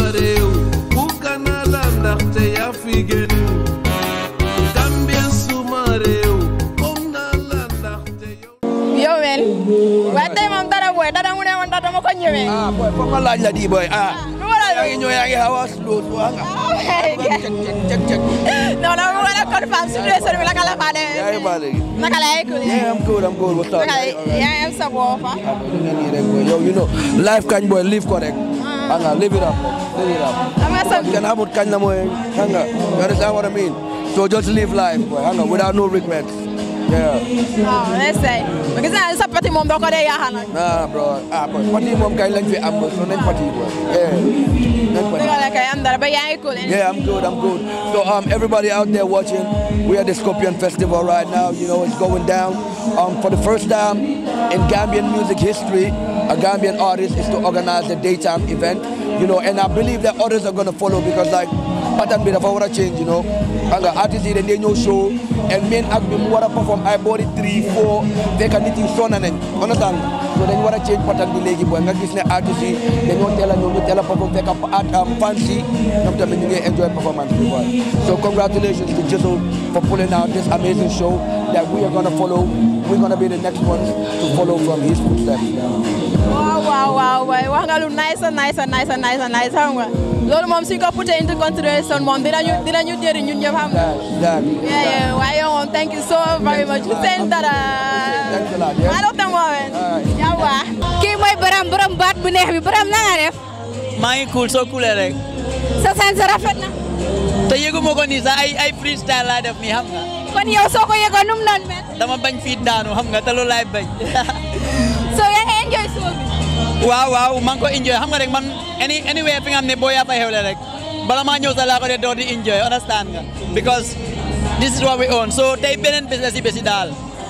réew bugg naa la ndaxte yaa fi gën Gambien suma réew foog naa la ndaxte yow yow men waaye tey moom dara booy dara mu ne woon dara dama ko ñëwee ah boy foog ma laaj la di boy ah lu waral yaa ngi ñëw yaa ngi xaw a slow slow nga cek cek cek non non mu war a confirm situation bi naka la faa yaa ngi demee baale gi naka la yegg yeah I'm good I'm good what's up naka la yaa ngi am sa bopp fa ah boy nga nii rek boy yow you know life kañ boy live ko rek xam nga live it up live it up am nga sa kenn xamut kañ la mooy xam nga you understand what I mean so just live life boy xam nga without no regrets yeah waaw let's say gis naa sa pati moom doo ko dee yaaxal nag nah bro ah boy party moom kañ lañ fi am so nañ party boy yeah nañ party dëgg la kay am dara ba yaa ngi cool Yeah, I'm good. I'm good. So, um, everybody out there watching, we are at the Scorpion Festival right now. You know, it's going down. Um, for the first time in Gambian music history, a Gambian artist is to organize a daytime event. You know, and I believe that others are going to follow because, like, pattern bit of our change. You know, and the artists then they know show and main act be more perform. I bought it three, four. They can eat son and understand. So then you want to change pattern bi léegi boy nga gis ne artistes yi dañoo teel a ñëw ñu teel a perform fekk art am fans yi ñoom tamit ñu ngi enjoy performance bi boy so congratulations to Jizzle for pulling out this amazing show that we are gonna follow we're gonna be the next ones to follow from his footsteps waaw waaw waaw waay wax nga lu nice and nice and nice and nice and nice xam nga loolu moom suñ ko put into consideration moom dinañu dinañu jëriñ ñun ñëpp xam nga that that yeah yeah waaye yow moom thank you so very much seen dara thanks a lot yeah maa doon moomen Alright. yawa kii mooy borom borom baat bu neex bi borom na nga def maa ngi cool soo coolee rek sa sanse rafet na te yëgu ma ko nii sax ay ay freestyle laa def nii xam nga kon yow soo ko yëgoon num noon mel dama bañ fii daanu xam nga te loolu laay bañ so yaa ngi enjoy show bi waaw waaw maa ngi ko enjoy xam nga rek man any anywhere fi nga xam ne boo yaa fa xewle rek bala maa ñëw sax laa ko dee door di enjoy understand nga because this is what we own so tey beneen bés la si bési daal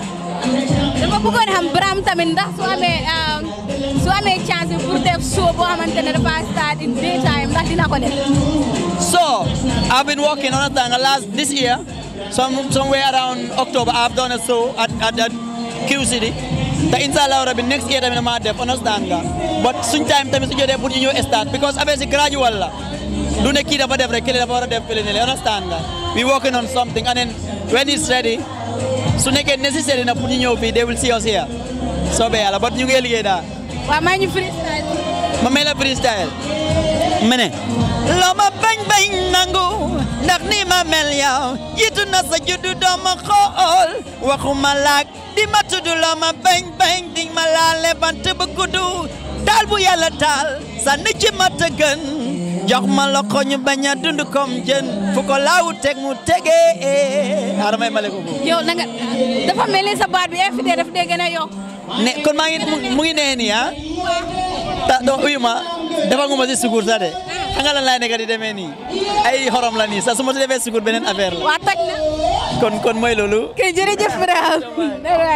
dama bëggoon xam Brahim tamit ndax su amee um, su amee chance pour def show boo xamante ne dafa start in daytime ndax dina ko def So, I've been working on a thing last this year, some somewhere around October. I've done a show at at, at Q City. The inshallah rabbi next year tamit ma def understand nga but suñ time tamit su jotee pour ñu ñëw start because affaire si gradual la du ne kii dafa def rek kële dafa war a def kële ne la understand nga we working on something and then when it's ready su nekkee necessary na pour ñu ñëw fii they will see us here soobee yàlla but ñu ngi liggéey daal waaw maa ñu freestyle ma may la freestyle ma ne loo ma bañ bañ nangu ndax ni ma mel yow yitu na sa juddu dooma xool waxuma laak di ma tudd loo ma bañ bañ di ma laale bant bu guddu taal bu yàlla taal sànni ci ma tëgën jox ma loxo ñu bañ a dund comme jën fu ko laawu teg mu tegee aramay male ko boobu yow na nga dafa mel ni sa baat bi everyday daf dee gën a yokk ne kon maa ngi mu- mu ngi nee nii ah ta donc uyu ma dafa nguma si sukur sax de xam nga lan laay nekk di demee nii ay xorom la nii sax su ma si defee sukur beneen affaire la waa toj na kon kon mooy loolu kay jërëjëf Brahim